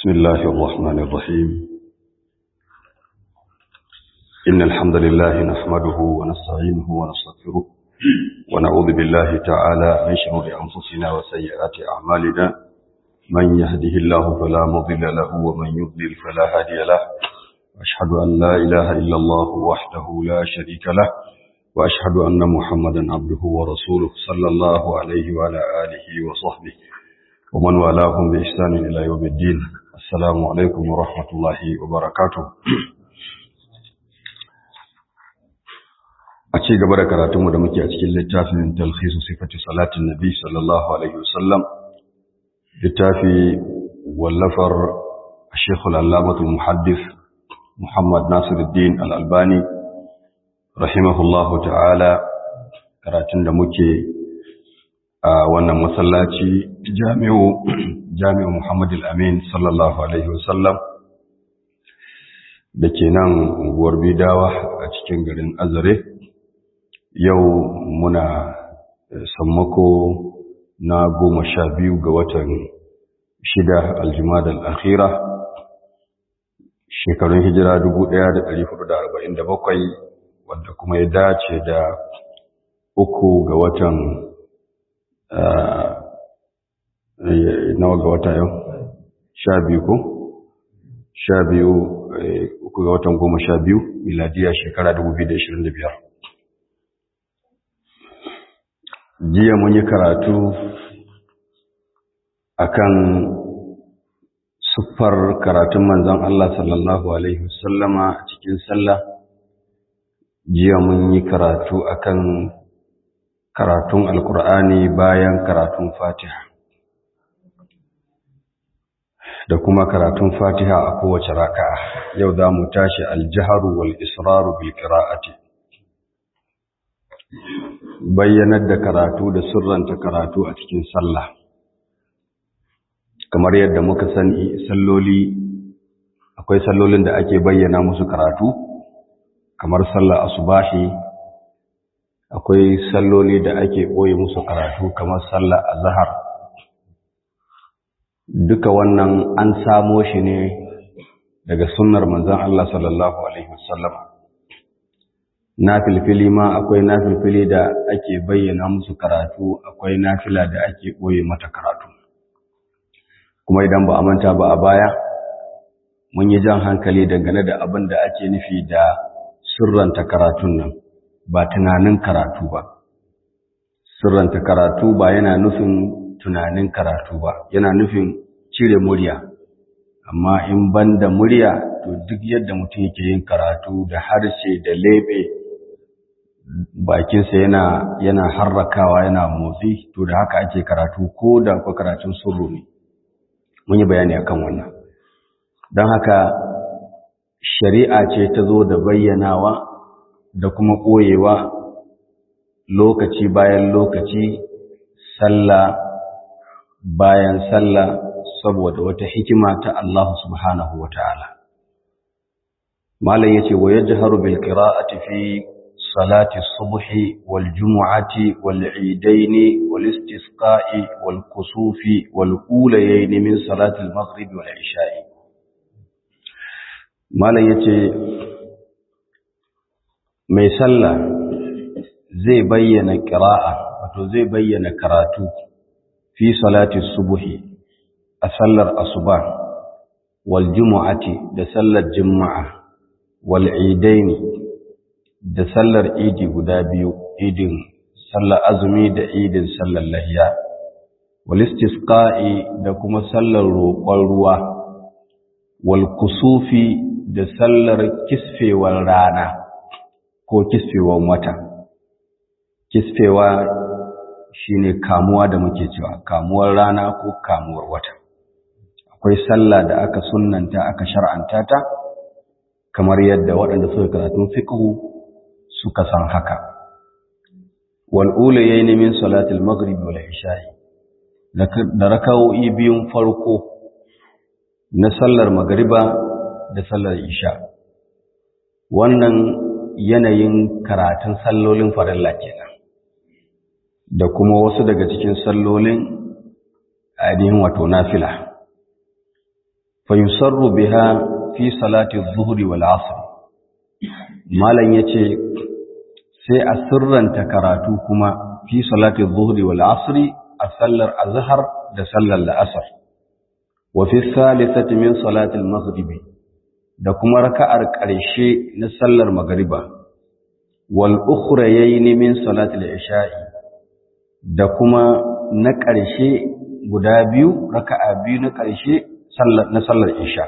بسم الله الرحمن الرحيم إن الحمد لله نحمده ونستعينه ونستغفره ونعوذ بالله تعالى من شرور أنفسنا وسيئات أعمالنا من يهده الله فلا مضل له ومن يضلل فلا هادي له أشهد أن لا إله إلا الله وحده لا شريك له وأشهد أن محمدا عبده ورسوله صلى الله عليه وعلى آله وصحبه ومن والاهم بإحسان إلى يوم الدين السلام عليكم ورحمة الله وبركاته a ci gaba da karatunmu da muke a cikin littafin talhisu sifati salatin nabi sallallahu alaihi wasallam littafi wallafar shekul allamatul muhaddis muhammad nasiruddin al'albani rahimahullahu ta'ala karatun da muke a wannan masallaci jami'u jami'u Muhammad al-Amin sallallahu alaihi wasallam da ke nan unguwar Bidawa a cikin garin Azare yau muna sammako na goma sha biyu ga watan shida aljumada al-akhira shekarun hijira 1447 wadda kuma ya dace da uku ga watan nawa ga wata yau sha biyu ko sha biyu uku ga watan goma sha biyu miladiya shekara 2025 jiya mun yi karatu akan siffar karatun manzon Allah sallallahu alaihi wasallama a cikin sallah jiya mun yi karatu akan karatun alkur'ani bayan karatun fatiha da kuma karatun fatiha a kowace raka'a yau za mu tashi aljiharu wal israru bil qira'ati bayyanar da karatu da sirranta karatu a cikin sallah kamar yadda muka sani salloli akwai sallolin da ake bayyana musu karatu kamar sallar asubahi akwai salloli da ake ɓoye musu karatu kamar sallar azhar duka wannan an samo shi ne daga sunnar manzon Allah sallallahu alaihi wasallam nafilfili ma akwai nafilfili da ake bayyana musu karatu akwai nafila da ake ɓoye mata karatu kuma idan ba a manta ba a baya mun yi jan hankali dangane da abin da ake nufi da sirranta karatun nan ba tunanin karatu ba sirranta karatu ba yana nufin tunanin karatu ba yana nufin cire murya amma in banda murya to duk yadda mutum yake yin karatu da harshe da lebe bakinsa yana yana harrakawa yana motsi to da haka ake karatu ko da ko karatun sirru ne mun yi bayani akan wannan don haka shari'a ce ta zo da bayyanawa da kuma ɓoyewa lokaci bayan lokaci sallah bayan sallah saboda wata hikima ta Allah subhanahu wa ta'ala. Malam ya ce, wa ya jiharu bil ƙira'ati fi salati subhi wal jumu'ati wal idaini wal istisqa'i wal kusufi wal ulayaini min salatil maghrib wal isha'i. Malam ya ce, mai sallah zai bayyana ƙira'a wato zai bayyana karatu fi salati subuhi a sallar asuba wal jumu'ati da sallar juma'a wal idaini da sallar idi guda biyu idin sallar azumi da idin sallar lahiya wal istisqa'i da kuma sallar roƙon ruwa wal kusufi da sallar kisfewar rana ko kisfewar wata kisfewa shine kamuwa da muke cewa kamuwar rana ko kamuwar wata akwai sallah da aka sunnanta aka shar'anta ta kamar yadda waɗanda suka karatun fiqhu suka san haka wal ulayayn min salatil maghrib wal isha'i da raka'o'i biyun farko na sallar magriba da sallar isha wannan yanayin karatun sallolin farilla kenan da kuma wasu daga cikin sallolin ainihin wato nafila fayusarru biha fi salati zuhri wal asr malan yace sai a sirranta karatu kuma fi salati zuhri wal asr a sallar azhar da sallar la'asar wa fi thalithati min salati al maghrib da kuma raka'ar ƙarshe na sallar magriba wal ukhrayayn min salati al isha'i da kuma na ƙarshe guda biyu raka'a biyu na ƙarshe na sallar isha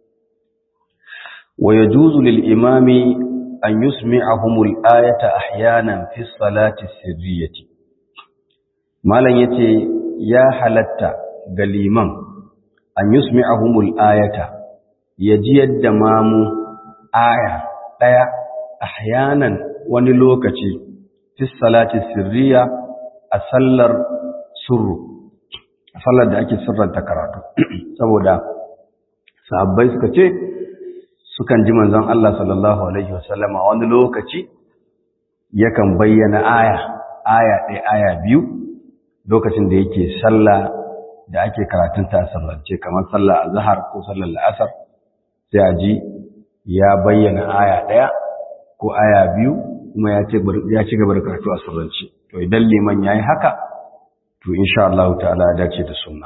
wa yajuzu lil imami an yusmi'ahumul ayata ahyanan fi salati sirriyati malam yace ya halatta ga liman an yusmi'ahumul ayata yaji yadda mamu aya daya ahyanan wani lokaci fi salati sirriya a sallar surru sallar da ake sirranta karatu saboda sahabbai suka ce sukan ji manzon Allah sallallahu alaihi wasallama wani lokaci yakan bayyana aya aya ɗaya aya biyu lokacin da yake sallah da ake karatun ta sirrance kamar sallar azhar ko sallar la'asar sai a ji ya bayyana aya ɗaya ko aya biyu kuma ya ci gaba da karatu a sirrance to idan liman yayi haka to insha Allah ta'ala ya dace da sunna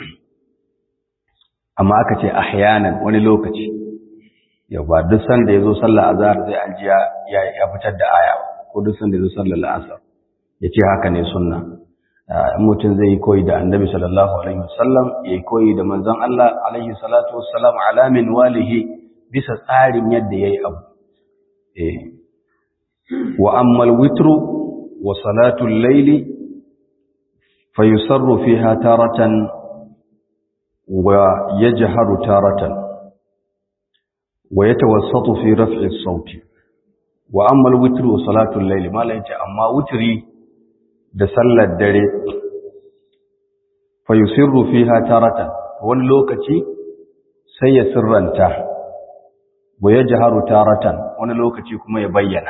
amma aka ce ahyanan wani lokaci yau ba duk sanda yazo sallar azhar zai aljiya ya ya fitar da aya ko duk sanda yazo sallar asar yace haka ne sunna mutum zai yi koyi da annabi sallallahu alaihi wasallam yayi koyi da manzon Allah alaihi salatu wassalam ala min walihi bisa tsarin yadda yayi abu eh wa ammal witru wa salatul layli فيسر فيها تارة ويجهر تارة ويتوسط في رفع الصوت وأما الوتر وصلاة الليل ما لا أما وتري دسل الدري فيسر فيها تارة واللوكتي سيسر انته ويجهر تارة واللوكتي كما يبين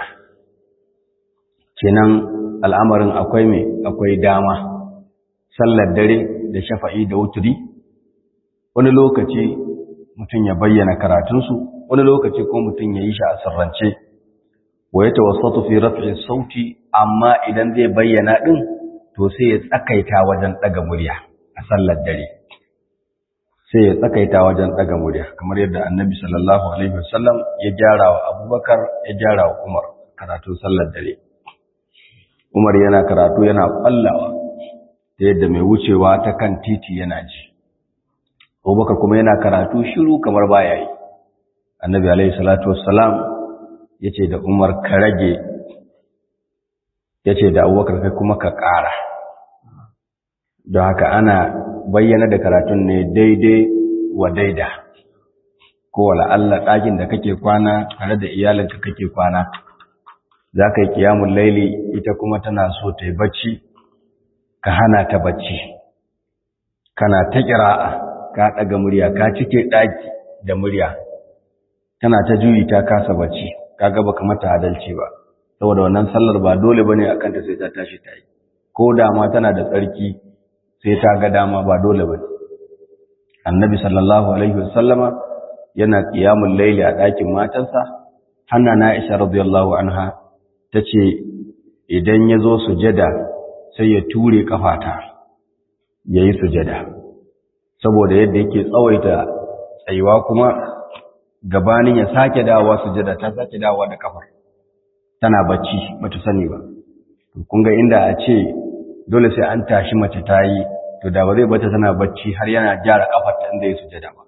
kenan al'amarin akwai mai akwai dama sallar dare da shafa'i da wuturi wani lokaci mutum ya bayyana karatunsu wani lokaci ko mutum ya yi shi a sirrance wa ya tawassatu fi raf'i sauti amma idan zai bayyana din to sai ya tsakaita wajen daga murya a sallar dare sai ya tsakaita wajen daga murya kamar yadda annabi sallallahu alaihi wasallam ya gyara wa abubakar ya gyara wa umar karatun sallar dare umar yana karatu yana kwallawa ta yadda mai wucewa ta kan titi yana ji abubakar kuma yana karatu shiru kamar baya yi annabi alaihi salatu wassalam ya ce da umar ka rage ya ce da abubakar kai kuma ka ƙara don haka ana bayyana da karatun ne daidai wa daida ko wala Allah ɗakin da kake kwana tare da iyalinka kake kwana za ka yi kiyamun laili ita kuma tana so ta yi bacci ka hana ta bacci kana ta ƙira'a ka ɗaga murya ka cike ɗaki da murya tana ta juyi ta kasa bacci ka gaba mata adalci ba saboda wannan sallar ba dole ba ne a kanta sai ta tashi ta yi ko dama tana da tsarki sai ta ga dama ba dole ba ne annabi sallallahu alaihi wasallama yana ƙiyamun laili a ɗakin matansa hanna na isha radiyallahu anha ta ce idan ya zo sujada sai ya ture kafata ya yi sujada saboda yadda yake tsawaita tsayuwa kuma gabanin ya sake dawowa sujada ta sake dawowa da kafar tana bacci bata sani ba kun ga inda a ce dole sai an tashi mace ta yi to da ba zai bata tana bacci har yana gyara kafar ta inda ya sujada ba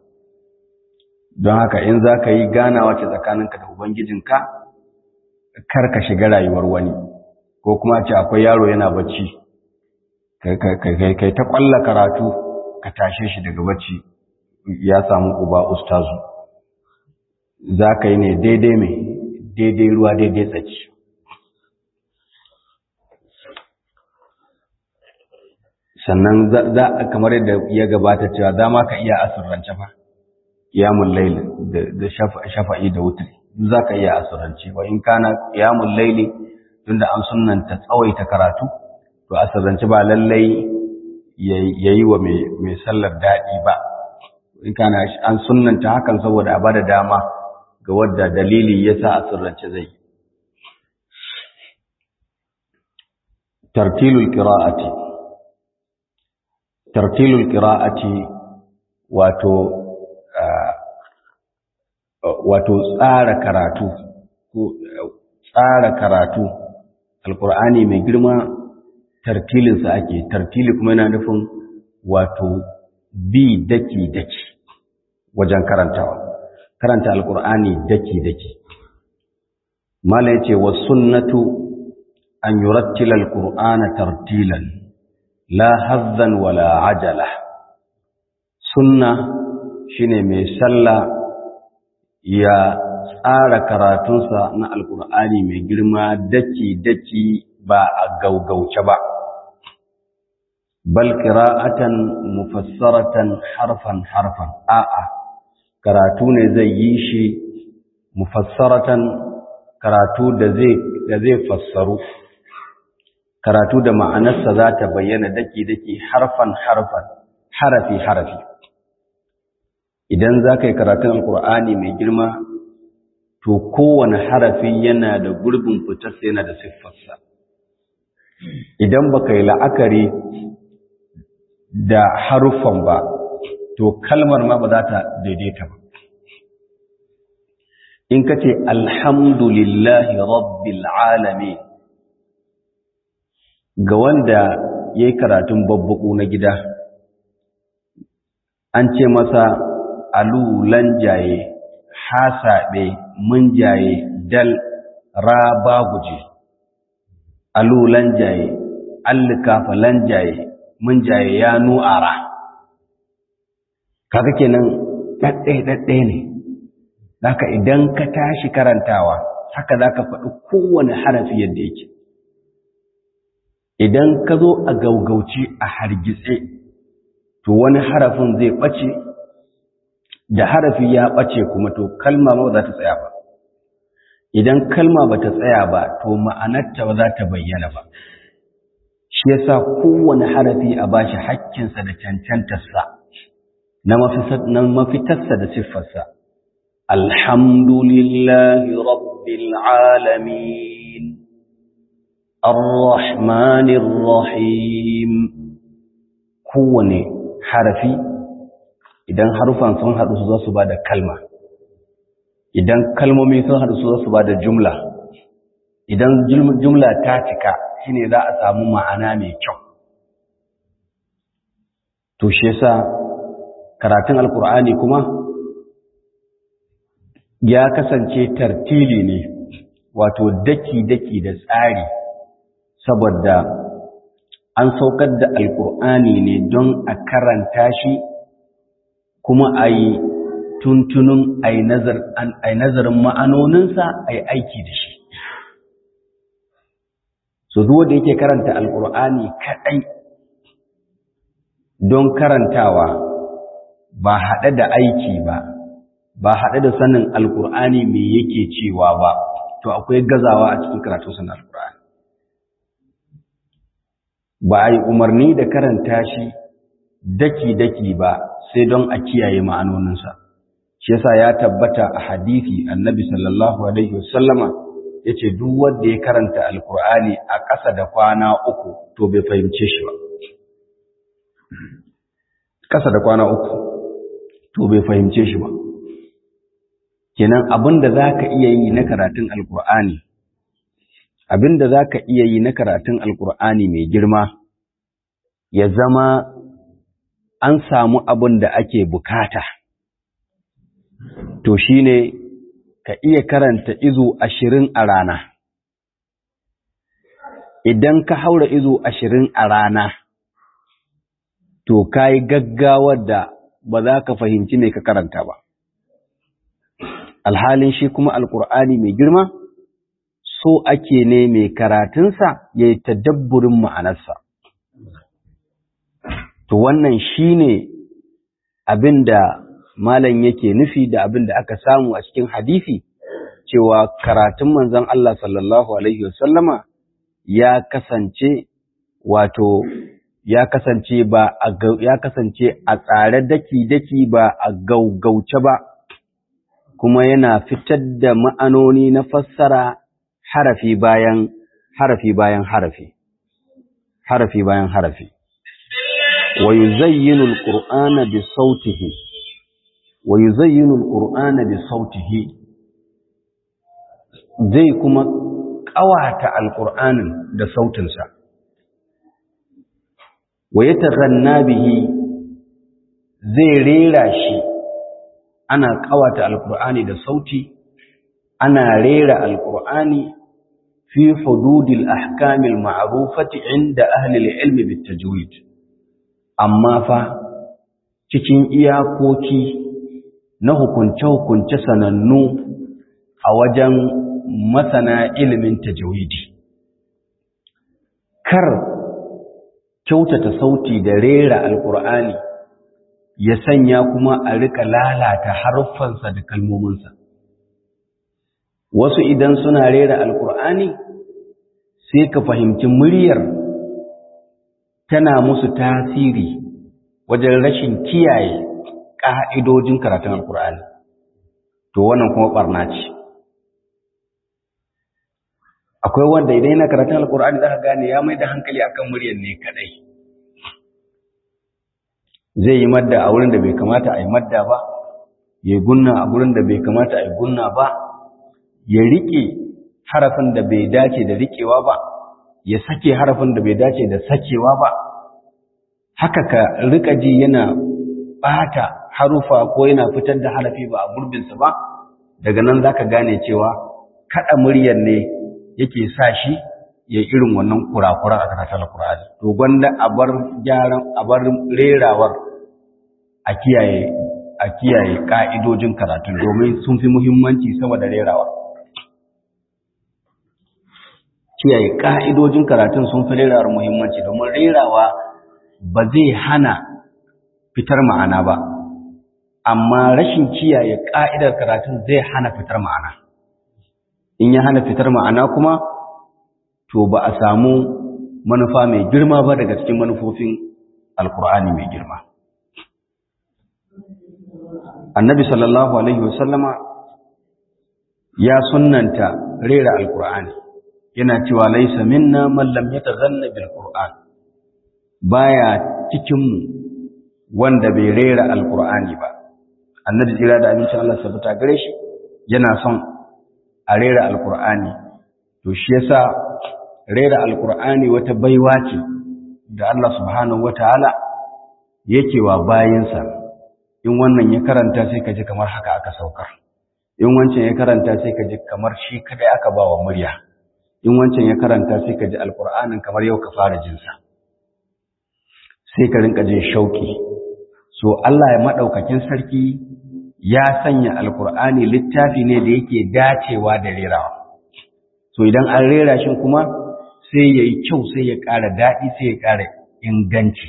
don haka in za ka yi ganawa ce tsakaninka da ubangijinka kar ka shiga rayuwar wani ko kuma ce akwai yaro yana bacci kai ta kwalla karatu ka tashe shi daga bacci ya samu uba ustazu za ka yi ne daidai mai daidai ruwa daidai tsaki sannan za a kamar yadda ya gabata cewa za ma ka iya asirrance fa kiyamun laili da shafa'i da wutri za ka iya asirrance wa in kana kiyamun laili tunda an sunanta tsawaita karatu to asirrance ba lallai ya yi wa mai sallar daɗi ba in kana an sunnanta hakan saboda a bada dama ga wadda dalili yasa a sirrance zai tartilul qira'ati tartilul qira'ati wato wato tsara karatu tsara karatu alqur'ani mai girma tartilinsa ake tartili kuma yana nufin wato bi daki daki wajen karantawa karanta alqur'ani daki daki mala yace was sunnatu an yurattila alqur'ana tartilan la hazzan wala ajala sunna shine mai sallah ya tsara karatunsa na alkur'ani mai girma daki-daki ba a gaugauce ba bal qira'atan mufassaratan harfan harfan a'a karatu ne zai yi shi mufassaratan karatu da zai da zai fassaru karatu da ma'anarsa za ta bayyana daki-daki harfan harfan harafi harafi idan za ka yi karatun alkur'ani mai girma to kowane harafi yana da gurbin fitarsa yana da siffarsa idan ba ka yi la'akari da haruffan ba to kalmar ma ba za ta daidaita ba in ka ce alhamdulillahi rabbil alamin ga wanda ya yi karatun babbaku na gida an ce masa alulan jaye hasaɓe mun jaye dal raba guje alulan jaye allikafalan jaye mun jaye ya nu'ara kaga kenan ɗaɗɗaya ne haka idan ka tashi karantawa haka za ka faɗi kowane harafi yadda yake idan ka zo a gaugauci a hargitse to wani harafin zai ɓace da harafi ya ɓace kuma to kalma ba za ta tsaya ba idan kalma ba ta tsaya ba to ma'anarta ba za ta bayyana ba shi yasa kowane harafi a bashi hakkinsa da cancantarsa na mafitarsa da siffarsa alhamdulillahi rabbil alamin arrahmanir rahim kowane harafi idan harufan sun haɗu su za su ba da kalma idan kalmomi sun haɗu su za su ba da jumla idan jumla ta cika shine za a samu ma'ana mai kyau to shi yasa karatun alkur'ani kuma ya kasance tartili ne wato daki-daki da tsari saboda an saukar da alkur'ani ne don a karanta shi kuma a yi tuntunin a yi nazarin ma'anoninsa a yi aiki da shi so zuwa da yake karanta alkur'ani kaɗai don karantawa ba haɗe da aiki ba ba haɗe da sanin alkur'ani me yake cewa ba to akwai gazawa a cikin karatun sanin alkur'ani ba a yi umarni da karanta shi daki-daki ba sai don a kiyaye ma'anoninsa shi yasa ya tabbata a hadisi annabi sallallahu alaihi wasallama yace duk wanda ya karanta alkur'ani a ƙasa da kwana uku to bai fahimce shi ba ƙasa da kwana uku to bai fahimce shi ba kenan abinda zaka iya yi na karatun alkur'ani abinda zaka iya yi na karatun alkur'ani mai girma ya zama an samu abin da ake bukata to shine ka iya karanta izu ashirin a rana idan ka haura izu ashirin a rana to ka yi gaggawar da ba za ka fahimci me ka karanta ba alhalin shi kuma alkur'ani mai girma so ake ne mai karatunsa ya yi tadabburin ma'anarsa to wannan shi ne abin da malam yake nufi da abin da aka samu a cikin hadisi cewa karatun manzon Allah sallallahu alaihi wasallama ya kasance wato ya kasance ba a ya kasance a tsare daki-daki ba a gaugauce ba kuma yana fitar da ma'anoni na fassara harafi bayan harafi bayan harafi harafi bayan harafi wa yuzayyinu alqur'ana bi sautihi wa yuzayyinu alqur'ana bi sautihi zai kuma ƙawata alqur'anin da sautinsa wa yataghanna bihi zai rera shi ana ƙawata alqur'ani da sauti ana rera alqur'ani fi hududil ahkamil ma'rufati inda ahli al-ilm bit tajwid amma fa cikin iyakoki na hukunce-hukunce sanannu a wajen masana ilimin tajwidi kar kyautata sauti da rera alkur'ani ya sanya kuma a rika lalata haruffansa da kalmominsa wasu idan suna rera alkur'ani sai ka fahimci muryar tana musu tasiri wajen rashin kiyaye ƙa'idojin karatun alkur'ani to wannan kuma ɓarna ce akwai wanda idan yana karatun alkur'ani za ka gane ya mai da hankali akan muryar ne kadai zai yi madda a wurin da bai kamata a yi madda ba ya gunna a wurin da bai kamata a yi gunna ba ya riƙe harafin da bai dace da riƙewa ba ya sake harafin da bai dace da sakewa ba haka ka riƙa ji yana ɓata harufa ko yana fitar da harafi ba a gurbinsa ba daga nan za ka gane cewa kaɗa muryar ne yake sa shi ya irin wannan kurakuran a karatun alkur'ani to gwanda a bar gyaran a bar rerawar a kiyaye a kiyaye ka'idojin karatu domin sun fi muhimmanci sama da rerawar kiyaye ka'idojin karatun sun fi rerawar muhimmanci domin rerawa ba zai hana fitar ma'ana ba amma rashin kiyaye ka'idar karatun zai hana fitar ma'ana in ya hana fitar ma'ana kuma to ba a samu manufa mai girma ba daga cikin manufofin alkur'ani mai girma annabi sallallahu alaihi wasallama ya sunnanta rera alkur'ani yana cewa laisa minna man lam yatazanna bil qur'an baya cikin mu wanda bai rera alkur'ani ba annabi jira da abincin Allah sabata gare shi yana son a rera alkur'ani to shi yasa rera alkur'ani wata baiwa ce da Allah subhanahu wataala yake wa bayinsa in wannan ya karanta sai ka ji kamar haka aka saukar in wancan ya karanta sai ka ji kamar shi kadai aka ba wa murya in wancan ya karanta sai ka ji alkur'anin kamar yau ka fara jinsa sai ka rinka jin shauki so Allah ya madaukakin sarki ya sanya alkur'ani littafi ne da yake dacewa da rerawa so idan an rera shi kuma sai ya yi kyau sai ya ƙara daɗi sai ya ƙara inganci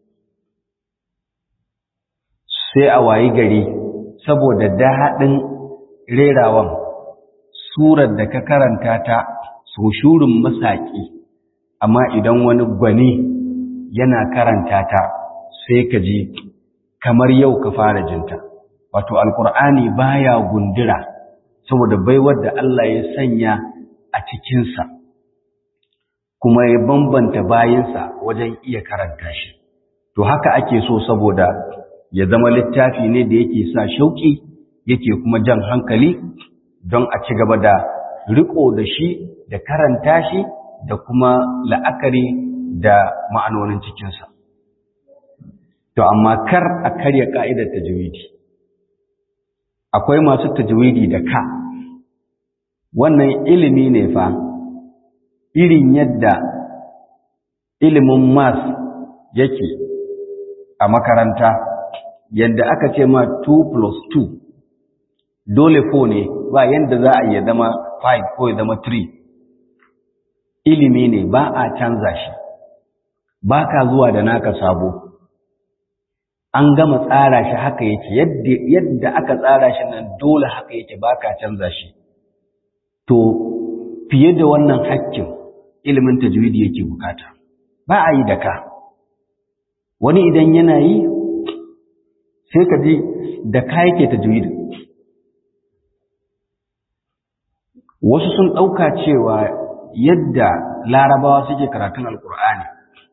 sai a wayi gari saboda daɗin rerawan surar da ka karanta ta so shurin masaƙi amma idan wani gwani yana karanta ta sai ka ji kamar yau ka fara jinta wato alkur'ani baya gundura saboda baiwar da Allah ya sanya a cikinsa kuma ya bambanta bayansa wajen iya karanta shi to haka ake so saboda ya zama littafi ne da yake sa shauki yake kuma jan hankali don a ci gaba da riko da shi da karanta shi da kuma la'akari da ma'anonin cikinsa to amma kar a karya ka'idar tajwidi akwai masu tajwidi da ka wannan ilimi ne fa irin yadda ilimin mas yake a makaranta yadda aka ce ma 2 plus 2 dole 4 ne ba yadda za a iya zama 5 ko ya zama 3 ilimi ne ba a canza shi ba ka zuwa da naka sabo an gama tsara shi haka yake yadda aka tsara shi nan dole haka yake ba ka canza shi to fiye da wannan hakkin ilimin tajwidi yake bukata ba a yi da ka wani idan yana yi sai ka ji da ka yake tajwid wasu sun ɗauka cewa yadda larabawa suke karatun alkur'ani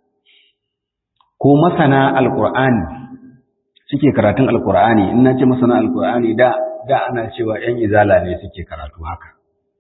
ko masana alkur'ani suke karatun alkur'ani in na ce masana alkur'ani da da ana cewa ‘yan izala ne suke karatu haka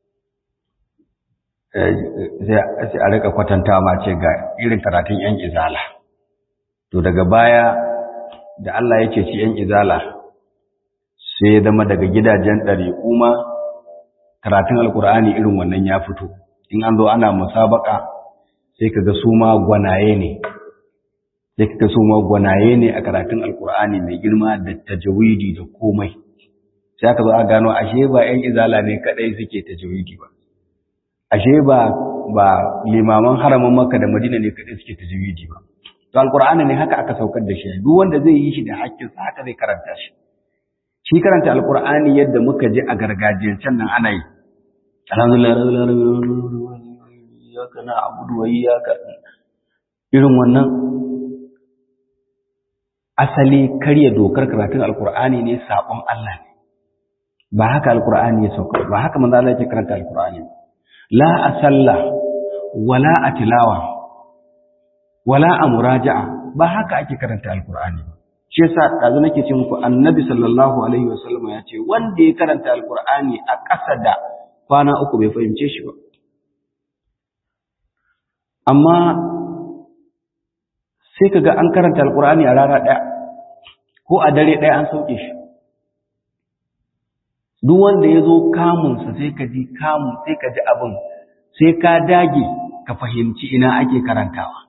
sai a rika kwatanta ma ce ga irin karatun ‘yan izala to daga baya da Allah ya ce ci ‘yan izala sai ya zama daga gidajen ɗari kuma karatun alkur'ani irin wannan ya fito in an zo ana musabaka sai ka ga su ma gwanaye ne sai ka ga su ma gwanaye ne a karatun alkur'ani mai girma da tajawidi da komai sai aka zo a gano ashe ba ‘yan izala ne kaɗai suke tajawidi ba ashe ba ba limaman haramin makka da madina ne kaɗai suke tajawidi ba to alkur'ani ne haka aka saukar da shi duk wanda zai yi shi da haƙƙinsa haka zai karanta shi shi karanta alkur'ani yadda muka ji a gargajiyancen nan ana yi alhamdulillah iyyaka na'budu wa iyyaka irin wannan asali karya dokar karatun alkur'ani ne sabon Allah ne ba haka alkur'ani ya sauka ba haka manzo Allah yake karanta alkur'ani la asalla wala atilawa wala amuraja'a ba haka ake karanta alkur'ani ba shi yasa dazu nake ce muku annabi sallallahu alaihi wasallam ya ce wanda ya karanta alkur'ani a ƙasa da kwana uku bai fahimce shi ba amma sai kaga an karanta alkur'ani a rana ɗaya ko a dare ɗaya an sauke shi duk wanda ya zo kamunsa sai ka ji kamun sai ka ji abin sai ka dage ka fahimci ina ake karantawa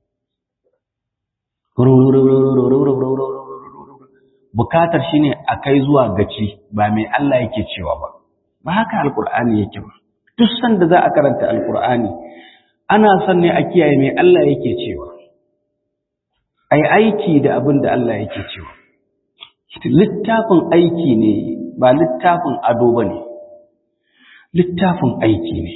bukatar shine a kai zuwa gaci ba mai Allah yake cewa ba ba haka alkur'ani yake ba duk sanda za a karanta alkur'ani ana son ne a kiyaye mai Allah yake cewa ai aiki da abin da Allah yake cewa littafin aiki ne ba littafin ado ba ne littafin aiki ne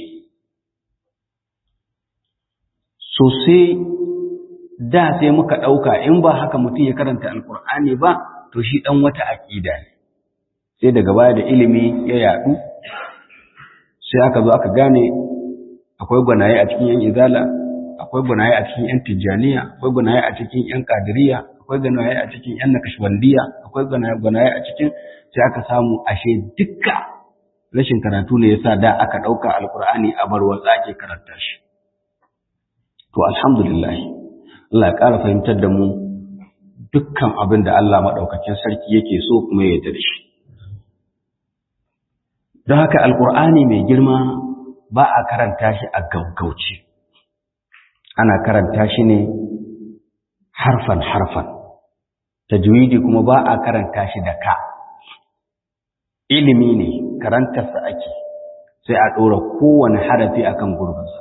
sosai da sai muka ɗauka in ba haka mutum ya karanta alkur'ani ba to shi ɗan wata aƙida ne sai daga baya da ilimi ya yaɗu sai aka zo aka gane akwai gwanaye a cikin yan izala akwai gwanaye a cikin yan tijjaniya akwai gwanaye a cikin yan kadiriya akwai gwanaye a cikin yan nakashbandiya akwai gwanaye a cikin sai aka samu ashe dukka rashin karatu ne yasa da aka ɗauka alkur'ani a bar watsa ake karanta shi to alhamdulillah Allah ya ƙara fahimtar da mu dukkan abin da Allah maɗaukakin sarki yake so kuma ya yarda da shi don haka alkur'ani mai girma ba a karanta shi a gaggauce ana karanta shi ne harfan harfan tajwidi kuma ba a karanta shi da ka ilimi ne karantarsa ake sai a ɗora kowane harafi akan gurbinsa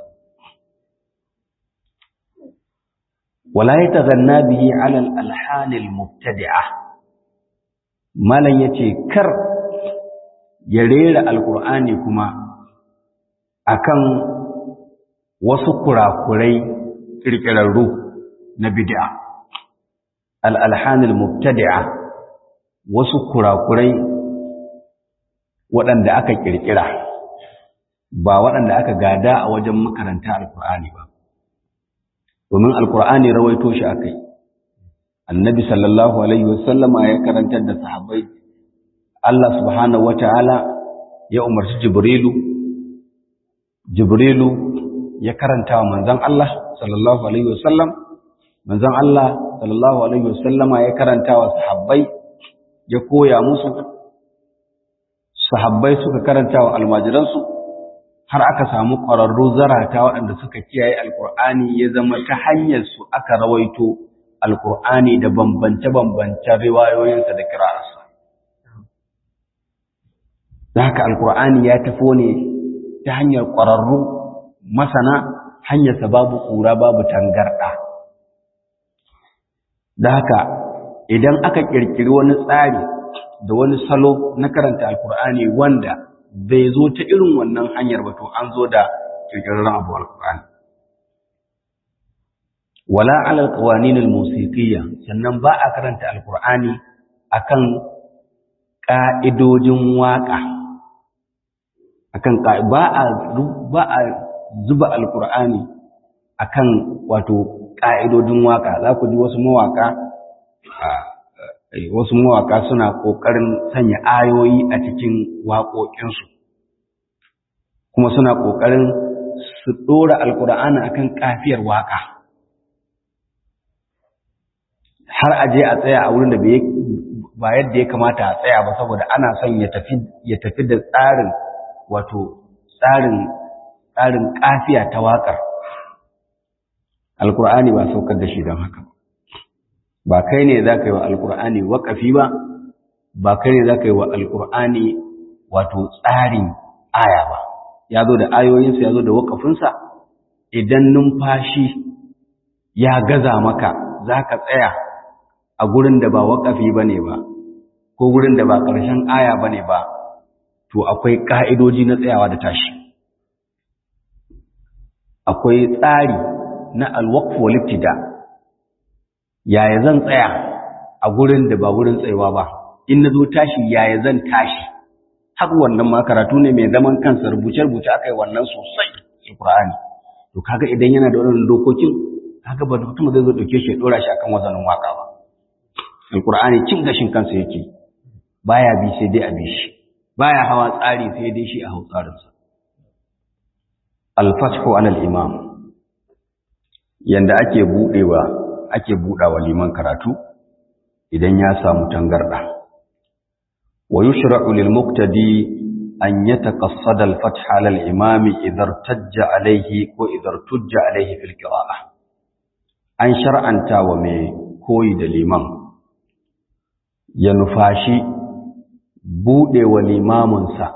wala ya tazanna bihi alal alhanil mubtadi'a malam yace kar ya rera alkur'ani kuma akan wasu kurakurai kirkirarru na bid'a al-alhanil mubtadi'a wasu kurakurai waɗanda aka kirkira ba waɗanda aka gada a wajen makaranta alkur'ani ba domin alkur'ani rawaito shi akai annabi sallallahu alaihi wasallama ya karantar da sahabbai Allah subhanahu wata'ala ya umarci Jibrilu Jibrilu ya karanta wa manzon Allah sallallahu alaihi wasallam manzon Allah sallallahu alaihi wasallama ya karanta wa sahabbai ya koya musu sahabbai suka karanta wa almajiransu har aka samu ƙwararru zarata waɗanda suka kiyaye alkur'ani ya zama ta hanyar su aka rawaito alkur'ani da bambance-bambancen riwayoyinsa da kira'arsa da haka alkur'ani ya tafo ne ta hanyar ƙwararru masana hanyarsa babu ƙura babu tangarɗa da haka idan aka ƙirƙiri wani tsari da wani salo na karanta alkur'ani wanda bai zo ta irin wannan hanyar ba to an zo da ƙirƙirarren abu alkur'ani wala ala alqawanin almusiqiyya sannan ba a karanta alqur'ani akan ka'idojin waka akan ba a ba a zuba alqur'ani akan wato ka'idojin waka za ku ji wasu mawaka wasu mawaka suna kokarin sanya ayoyi a cikin waƙoƙinsu kuma suna kokarin su dora alqur'ani akan kafiyar waka har a je a tsaya a wurin da ba yadda ya kamata a tsaya ba saboda ana son ya tafi ya tafi da tsarin wato tsarin tsarin kafiya ta waƙar alkur'ani ba saukar da shi don haka ba kai ne za ka yi wa alkur'ani waƙafi ba ba kai ne za ka yi wa alkur'ani wato tsarin aya ba ya zo da ayoyinsa ya zo da waƙafinsa idan numfashi ya gaza maka za ka tsaya a gurin da ba waƙafi ba ne ba ko gurin da ba ƙarshen aya ba ne ba to akwai ƙa'idoji na tsayawa da tashi akwai tsari na alwaqf wal ibtida yaya zan tsaya a gurin da ba gurin tsayawa ba in nazo tashi yaya zan tashi haka wannan ma karatu ne mai zaman kansa rubuce rubuce akai wannan sosai alqur'ani to kaga idan yana da wannan dokokin kaga ba mutum zai zo dauke shi ya dora shi akan wazanin waka ba alqur'ani cin gashin kansa yake baya bi sai dai a bi shi baya hawa tsari sai dai shi a hau tsarinsa al-fathu ala al-imam yanda ake budewa ake budawa liman karatu idan ya samu tangarda wa yushra'u lil muqtadi an yataqassada al fath ala al imam idha irtajja alayhi ko idha irtajja alayhi fil qira'ah an shar'anta wa mai koyi da liman ya nufashi budewa limaminsa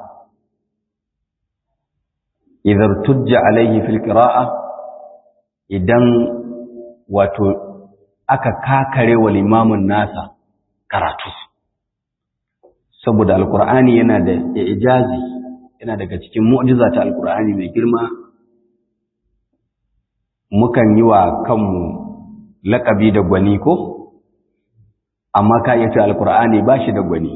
idha irtajja alayhi fil qira'ah idan wato aka kakare wa limamin nasa karatu saboda alkur'ani yana da ijazi yana daga cikin mu'jiza ta alkur'ani mai girma mukan yi wa kanmu laƙabi da gwani ko amma ka iya ce alkur'ani ba shi da gwani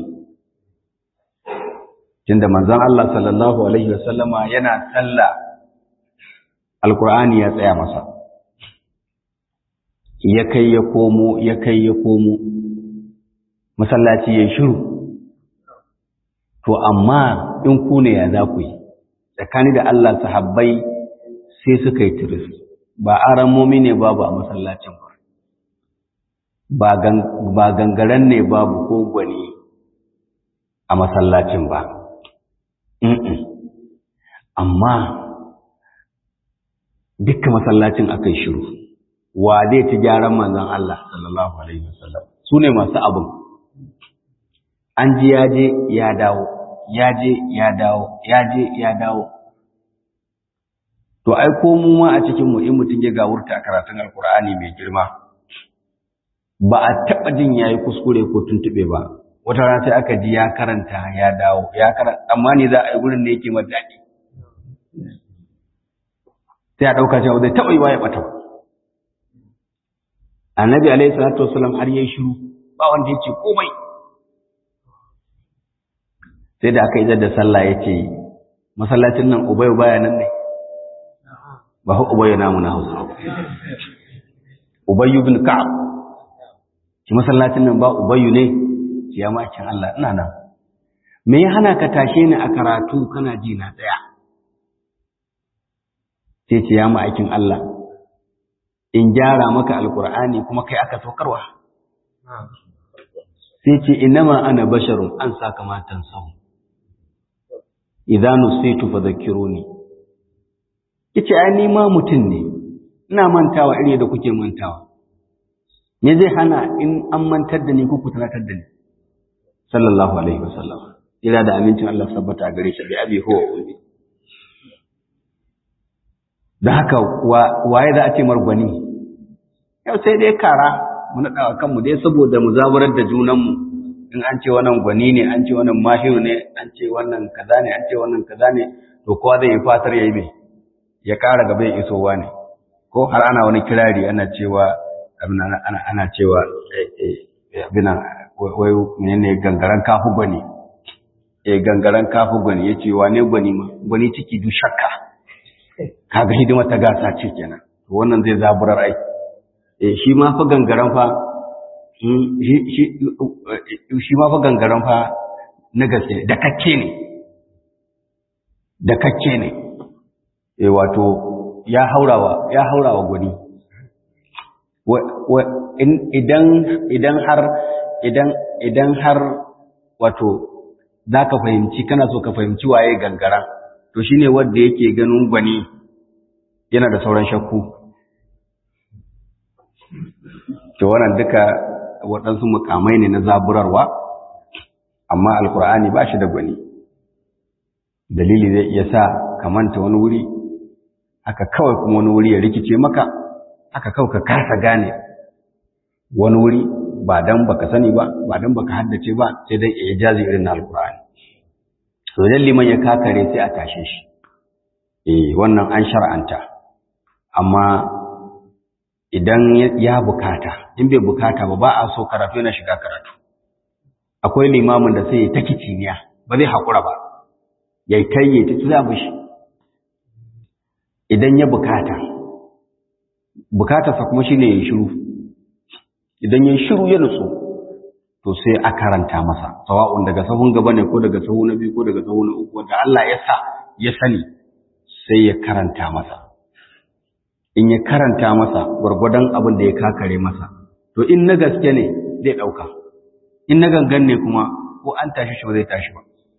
tunda manzon Allah sallallahu alaihi wasallama yana sallah alkur'ani ya tsaya masa ya kai ya komo ya kai ya komo masallaci ya shiru to amma in ku ne ya za ku yi tsakani da Allah sahabbai sai suka yi tiris ba aramomi ne babu a masallacin ba ba gangaren ne babu ko gwani a masallacin ba amma dukkan masallacin aka yi shiru wa zai ci gyaran manzon Allah sallallahu alaihi wasallam su ne masu abin an ji ya je ya dawo ya je ya dawo ya je ya dawo to ai ko mu ma a cikin mu in mutun ya gawurta karatun alkur'ani mai girma ba a taba jin yayi kuskure ko tuntube ba wata rana sai aka ji ya karanta ya dawo ya karanta amma ne za a yi gurin da yake madaki sai a dauka cewa zai taba yi wa ya bata annabi alaihi salatu wasallam har yayi shiru ba wanda yake komai sai da aka yi da sallah yace masallacin nan ubay baya nan ne ba hu ubay namu na Hausa ubay ibn ka'ab ki masallacin nan ba ubay ne ki ya makin Allah ina nan me ya hana ka tashe ni a karatu kana ji na tsaya sai ce ya aikin Allah in gyara maka alkur'ani kuma kai aka saukarwa sai ce inama ana basharun an saka matan sau idan nusaitu fa zakkiruni yace ai ni ma mutun ne ina mantawa iri da kuke mantawa me zai hana in an mantar da ni ko ku tunatar da ni sallallahu alaihi wasallam ira da amincin Allah sabbata gare shi bi abi huwa ummi da haka waye za a ce margwani yau sai dai kara mu naɗa kanmu dai saboda mu zaburar da junanmu in an ce wannan gwani ne an ce wannan mahiru ne an ce wannan kaza ne an ce wannan kaza ne to kowa zai yi fatar yayi mai ya ƙara gaba ya isowa ne ko har ana wani kirari ana cewa ana ana cewa abin wai menene gangaren kafu gwani eh gangaren kafu gwani yace wane gwani ma gwani ciki du shakka kaga hidima ta gasa ce kenan wannan zai zaburar ai eh shi ma fa gangaren fa shi ma fa gangaren fa na gaske da kakke ne da kakke ne eh wato ya haurawa ya haurawa gwani idan idan har idan idan har wato zaka fahimci kana so ka fahimci waye gangara to shine wanda yake ganin gwani yana da sauran shakku to wannan duka waɗansu mukamai ne na zaburarwa amma alkur'ani ba shi da gwani dalili zai iya sa ka manta wani wuri haka kawai kuma wani wuri ya rikice maka haka kawai ka kasa gane wani wuri ba dan baka sani ba ba dan baka haddace ba sai dai ijazi irin na alkur'ani to dan liman ya kakare sai a tashe shi eh wannan an shar'anta amma idan ya bukata in bai bukata ba ba a so karatu yana shiga karatu akwai limamin da sai ya ta kiciniya ba zai haƙura ba ya kai ya ta zabi shi idan ya bukata bukatarsa kuma shine ya shiru idan ya shiru ya nutsu to sai a karanta masa sawa'un daga sahun gaba ne ko daga sahu na biyu ko daga sahu na uku wanda Allah ya sa ya sani sai ya karanta masa in ya karanta masa gwargwadon abin da ya kakare masa to in na gaske ne zai ɗauka in na gangan ne kuma ko an tashi shi ba zai tashi ba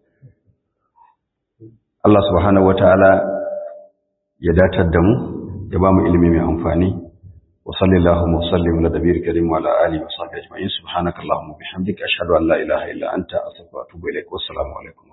Allah subhanahu wataala ya datar da mu ya ba mu ilimi mai amfani wa sallallahu wa sallim ala nabiyil karim wa ala alihi wa sahbihi ajma'in subhanakallahumma bihamdika ashhadu an la ilaha illa anta astaghfiruka wa atubu ilaik wa assalamu alaikum